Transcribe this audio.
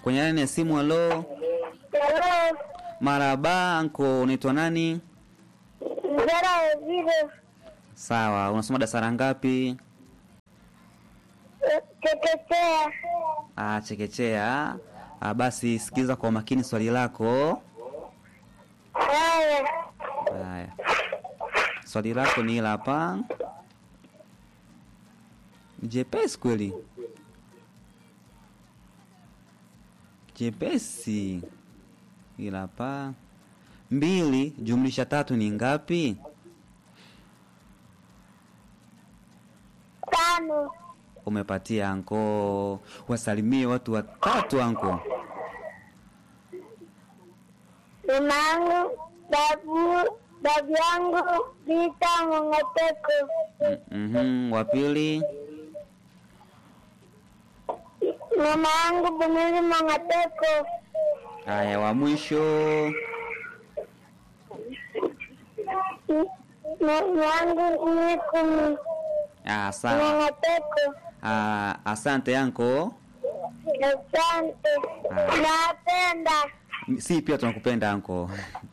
Kwenye laini ya simu, halo. Hello, Maraba anko, unaitwa nani? Mzara Waziri, Sawa, unasoma darasa la ngapi? chekechea. Ah, chekechea. Ah, basi sikiliza kwa makini swali lako. Haya, Haya, swali lako ni hili hapa. Jepesi kweli, jepesi. Hili hapa, mbili jumlisha tatu ni ngapi? tano. Umepatia anko. Wasalimie watu watatu anko. Mama yangu, babu, babu yangu, Vita Mong'oteko. Mhm, wa pili. Mama yangu, Bumili Mong'oteko. Haya, wa mwisho. Mama yangu, Nikumi Ah, sawa. Mong'oteko. Ah, asante anko. Asante, Haya. napenda. Si pia tunakupenda anko.